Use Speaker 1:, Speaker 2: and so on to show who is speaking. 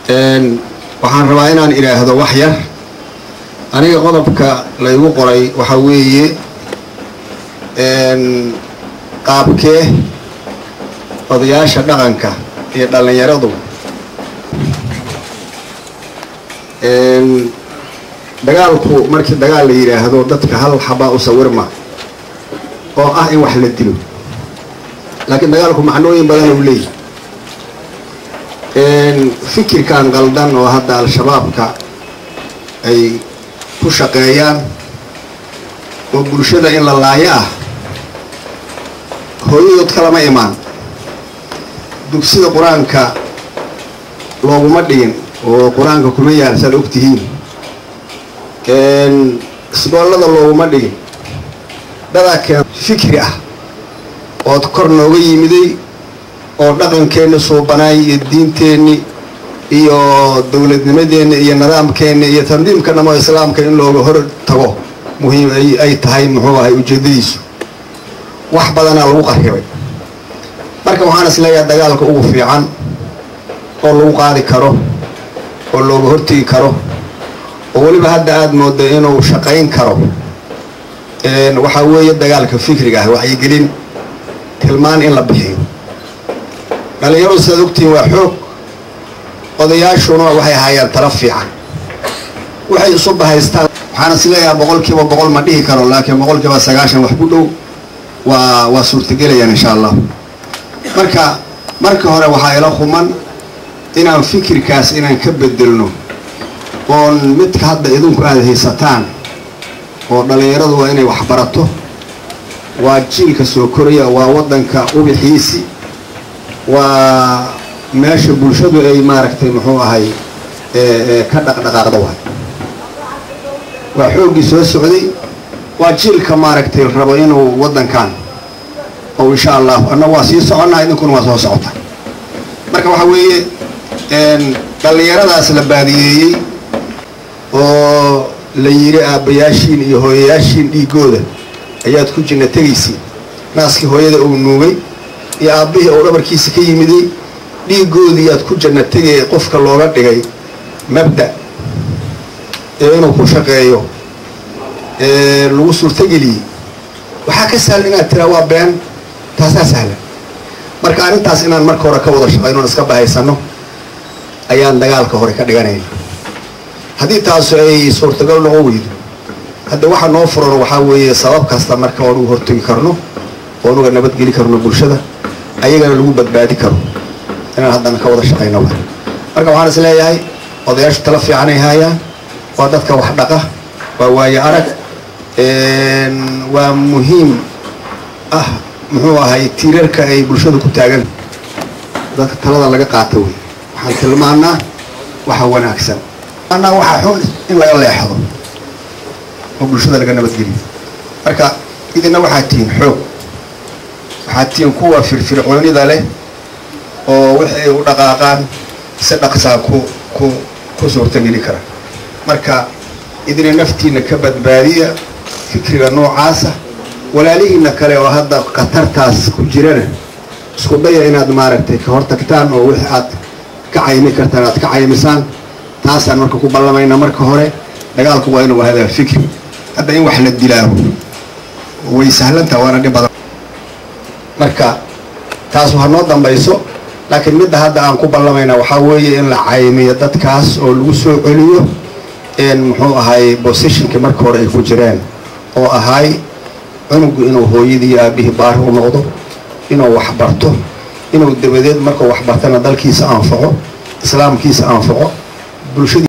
Speaker 1: waxaan rabaa inaan idhaahdo wax yar aniga qodobka laygu qoray waxaa weeye qaabkee odayaasha dhaqanka iyo dhallinyaradu dagaalku markii dagaal la yidhaahdo dadka hal xabaa u sawirma oo ah in wax la dilo laakiin dagaalku macnooyin badan u leeyahy fikirkan qaldan oo hadda al-shabaabka ay ku shaqeeyaan oo bulshada in la laayo ah hooyadood kalama imaan dugsida qur-aanka looguma dhigin oo qur-aanka kuma yaal saad og tihiin isboollada looguma dhigin dadaa keen fikri ah ood kor nooga yimiday oo dhaqankeenni suubanaay iyo diinteenni iyo dowladnimadeenni iyo nidaamkeenni iyo tandiimka dhamo islaamka in looga hor tago muhiim ay tahay muxuu ahay ujeedadiisu wax badanaa lagu qarribay marka waxaan is leeyahay dagaalka ugu fiican oo lagu qaadi karo oo looga hortegi karo oo weliba hadda aada mooda inuu shaqayn karo waxaa weeye dagaalka fikriga ah waxaygelin tilmaan in la bixiyo dhallinyaradu sidaad ogtihiin waa xoog odayaashuna waxay hayaan tala fiican waxay isu bahaystaan waxaan is leeyahay boqol kiiba boqol ma dhihi karo laakiin boqol kiiba sagaashan wax ku dhow waa waa suurtagelayaan insha allah marka marka hore waxaa ila human inaan fikirkaas inaan ka bedelno oon midka hadda idinku aada haysataan oo dhallinyaradu waa inay waxbarato waa jiilka soo koraya waa waddanka ubixiisi waa meesha bulshadu ay maaragtay muxuu ahay ka dhaqdhaqaaqda waay waa xooggii soo socday waa jiilka maaragtay rabo inuu waddankan oo insha allahu anna waa sii soconnaa idinkuna waa soo socota marka waxaa weeye dhallinyaradaas la baadiyeeyey oo la yidhi aabbayaashiin iyo hooyayaashiin dhiigooda ayaad ku jinna tegaysiin naaskii hooyada uu nuugay iyo aabbihii uu dhabarkiisa ka yimiday dhiigoodii aad ku janna tegay qofka looga dhigay mabda ee inuu ku shaqeeyo ee lagu suurtageliyey waxaa ka sahlan inaad tiraa waa been taasaa sahlan marka arrintaas inaan marka hore ka wada shaqayno on iska bahaysano ayaan dagaalka hore ka dhiganayna haddii taasu ay suurtagal noqon weydo hadda waxa noo furan waxaa weeye sabab kasta marka oonugu hortegi karno oonuga nabadgeli karno bulshada ayagana lagu badbaadi karo inaan haddana ka wada shaqayno wa marka waxaan is leeyahay odayaashu tala fiicanay haayaan waa dadka wax dhaqa waa waaye arag waa muhiim ah muxuu ahay tiirarka ay bulshada ku taagan dadka talada laga qaata wey waxaan tilmaanaa waxa wanaagsan anaa waxaa xun in laga leexdo oo bulshada laga nabadgeliyo marka idina waxaad tihiin xoog waxaad tihiin kuwa firfircoonida leh oo wixii ay u dhaqaaqaan si dhaqsaa ku ku ku suurtageli kara marka idina naftiina ka badbaadiya fikriga noocaasa walaalihiina kale oo hadda khatartaas ku jirana isku daya inaad maaragtay ka hortagtaan oo wixii aad ka caymi kartaan aad ka caymisaan taasaan marka ku ballamayna marka hore dagaalku waa inuu ahadaa fikri hadda in wax la dilaaho way sahlantaha waana dhib badan marka taas ha noo dambayso laakiin midda hadda aan ku ballamayna waxaa weeye in la caymiyo dadkaas oo lagu soo celiyo muxuu ahay bosishinkii marka hore ay ku jireen oo ahay cunugu inuu hooyadii iyo aabihii baari u noqdo inuu waxbarto inuu dabadeed markuu waxbartana dalkiisa anfaco islaamkiisa anfaco bulshadii